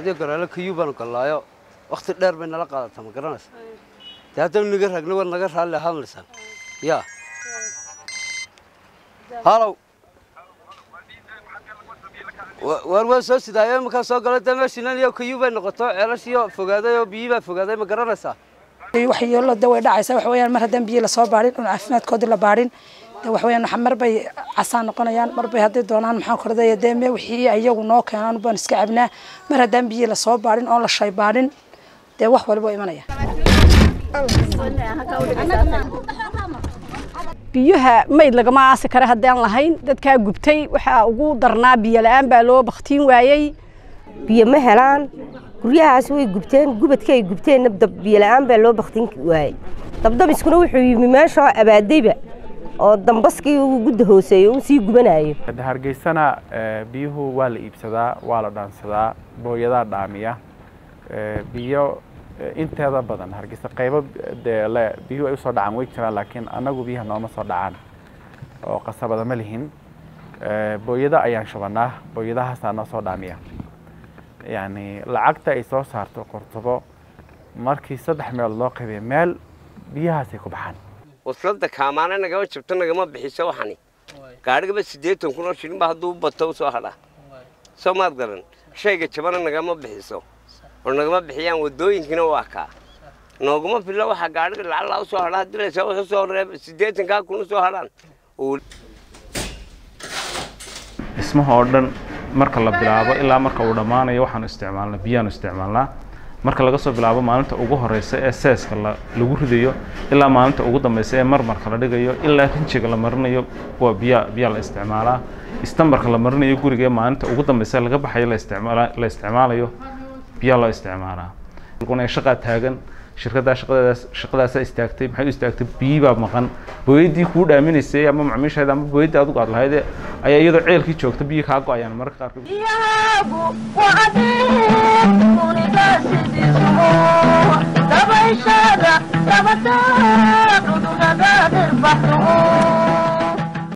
hadiyo garaale kayuu baanu gallaayo wakhti dheer bay nala qaadataa ma garanaysa dee haddaynu naga ragna war naga raalli ahaanaysaan yaa halow Wa- waar waa soo sidaayo iminkaa soo gala dee meeshiinan iyo kayuu bay noqoto ceelashiyo fogaaday oo biyii baa fogaaday ma garanaysaa waxyeelo de way dhacaysaa wax weeyaan mar haddaan biyo lasoo baadhin un caafimaadkoodii la baadhin de wax weeyaan mar bay casaan noqonayaan mar bay haddii doonaan maxaan kordaya dee me wixii iyagu noo keenaan baan iska cabnaa mar haddaan biyo lasoo baadhin oon la shay baadhin dee wax waliba imanaya biyaha mayd lagama aasi kara haddaan lahayn dadkaa gubtay waxaa ugu darnaa biyo la-aan baa loo baktiin waayey biyo ma helaan guryahaas way gubteen gubadka ay gubteenna dab biyo la-aan baa loo baktin waayey dabdamiskuna wuxuu yimi meeshoo abaadayba oo dambaskii uu gudda hooseeyo uu sii gubanayo hargeysana eh, biyuhu waa la iibsadaa waa la dhaansadaa booyadaa dhaamiya Eh, biyo eh, inteeda badan hargeysa qaybo dee le biyuhu ay usoo dhacaan way jiraan laakiin annagu biyaha nooma soo dhacaan oo qasabada ma lihin Eh, booyada ayaan shubanaa booyadahaasaa noo soo dhaamiya yacni lacagta ay soo saarto qortobo markii saddex meel loo qaybiyo meel biyahaasay ku baxaan waslada kaamaana nagama jabto nagama bixiso waxani gaadhigaba siddeetan kun oo shilin baa hadduu bato usoo hadhaa soo maad garan shayga jabana nagama bixiso oo nagama bixiyaan wadooyinkiina waa kaa nooguma filla waxaa gaadhiga lacallaa usoo hadhaa haddii laysa wax usoo reeb siddeetankaa kun usoo hadhaan oo dhismaha oo dhan marka la bilaabo ilaa marka uu dhammaanayo waxaanu isticmaalnaa biyaanu isticmaalnaa marka laga soo bilaabo maalinta ugu horeysa ee seeska la lagu ridayo ilaa maalinta ugu dambeysa ee marmarka la dhigayo ilaa rinjiga la marinayo waa biya biyaa la isticmaalaa istambarka la marinayo guriga ee maalinta ugu dambeysa laga baxayo la isticmaala la isticmaalayo biyaa loo isticmaalaa kuna shaqaa taagan shirkaddaa shaqadaas shaqadaasa istaagtay maxay u istaagtay biyi baa maqan booyaddii kuu dhaaminaysay ama macmiisheeda ama booyaddii adigu aad lahayd ayaa iyadoo ceelkii joogta biyi kaa go-ayaan mararka qaarkood biyahagu waa adeeg uniga sidiisumo dabayshada dabataa